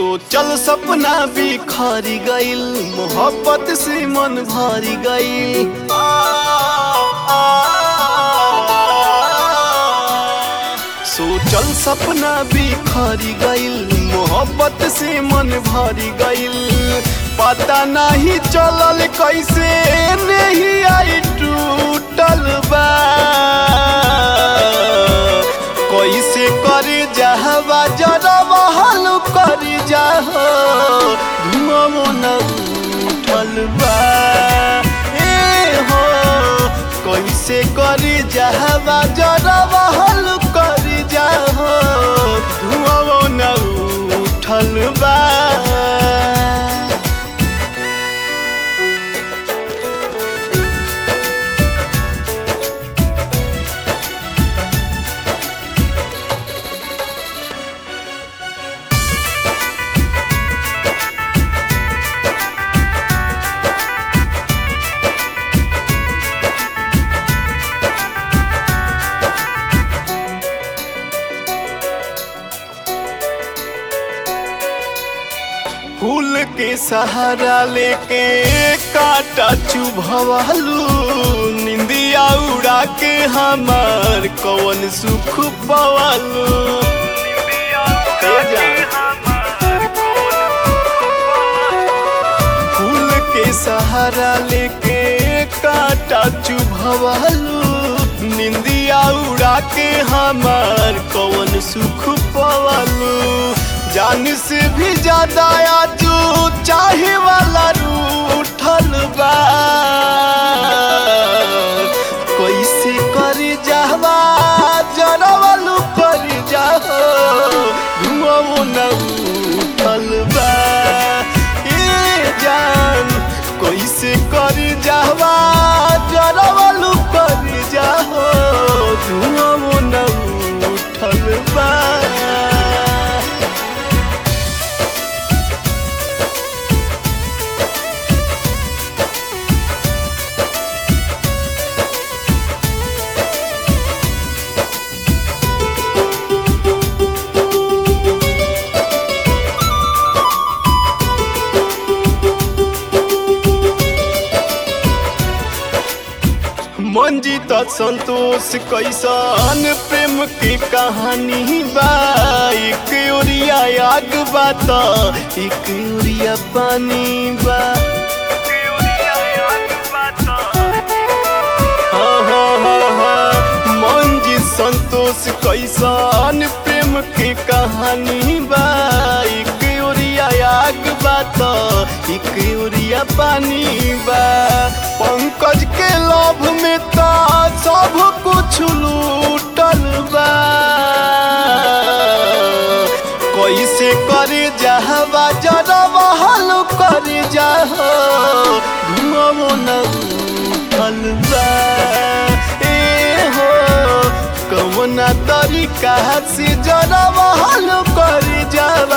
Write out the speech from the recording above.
सोचल सपना बिखरी गइल मोहब्बत से मन भरी गइल सोचल सपना बिखरी गइल मोहब्बत से मन भरी गइल पता नहीं चलल कैसे नहीं आई टूटल बा कैसे करे जहवा जरा बहल कर जाह धुआं न उठल बा ए हो कैसे करे जहवा जरा बहल कर जाह धुआं न उठल बा फूल के सहारा लेके काटा चुभवालू निंदिया उड़ा के हमार कौन सुख पवालू फूल के सहारा लेके काटा चुभवालू निंदिया उड़ा के हमार कौन सुख पवालू जान से भी ज्यादा आजू चाहे वाला रूठल बा कैसे कर जावा जरवालू कर जाओ धुआं न उठल बा ए जान कैसे कर जावा जरवालू कर जाओ धुआं न उठल बा मंजित संतोष कैसन प्रेम की कहानी बा एक ओरिया आग बात एक ओरिया पानी बा हाँ, हाँ, हाँ, हाँ। मंजित संतोष कैसन प्रेम की कहानी बा एक ओरिया आग बात एक ओरिया पानी बा पंकज के लोभ में तो सब कुछ लूटल बा कैसे करे जहवा जरा बहल कर जाह धुआं न उठल बा ए हो कौना तरीका से जरा बहल कर जा